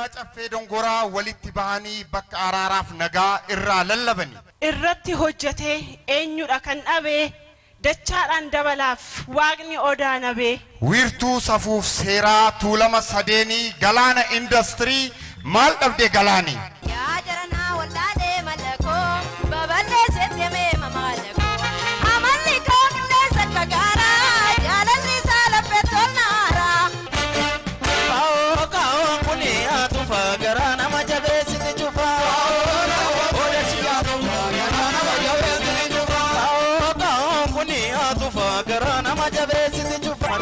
waldaa caffee dongoraa walitti bahanii bakka araaraaf nagaa irraa lallabani. irratti hojjetee eenyudha kan dhabee dachaadhaan dabalaaf waaqni odaa nabee Wiirtuu safuuf seeraa tuulama sadeenii galaana indastirii maal dhabde galaani? Yaa jaranaa wallaalee mallakoo babal'eessetti himee mamaalakoo amalli koo qindeessa fagaaraa jaalalli isaa laphee tolnaaraa. Kaa'oo kaa'oo kuni haatufa garaa nama jabeessiti cufa. Oda si haatufa garaa nama jabeessiti cufa. Kaa'oo kaa'oo kuni haatufa garaa nama jabeessiti cufa.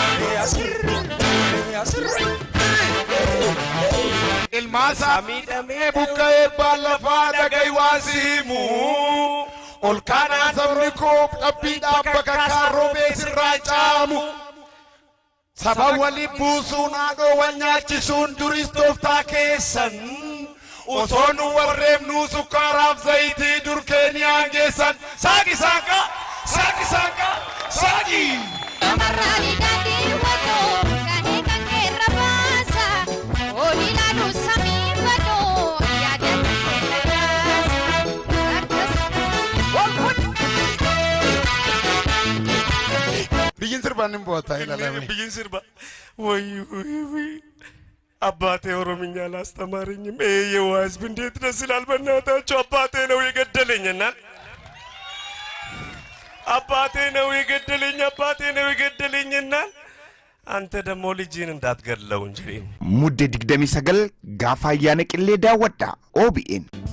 ilmaasaa miidhamee buqqa'ee baallafaa dhaga'i waan si himu. Ol kaanaa sabni koo dhabbiidhaan bakka kaarroomee sirraa caamu. Saba waliin buusuun haadhoo wal nyaachisuun duris tooftaa keessan. Osoo nu warreefnuu sukkaaraaf zayitii dur keenyaan geessan. Saaqi saaqa! Saaqi saaqa! Saaqi! Amarraani daandii wadoo kan kan keerra baasa ooli laalu samii badoo yaada keerra baasa akkas. Biyyin sirbaan hin bu'ataa ilaalame. ብይን ስርባ ወይ ወይ ወይ አባቴ ኦሮምኛ አላስተማረኝም። ይሄ የዋ ህዝብ እንዴት ደስ ይላል! በእናታቸው አባቴ ነው የገደለኝና አባቴ ነው የገደለኝ፣ አባቴ ነው የገደለኝና አንተ ደግሞ ልጅን እንዳትገድለው እንጂ Muddee 29 gaafa ayyaana qillee daawwadha OBN.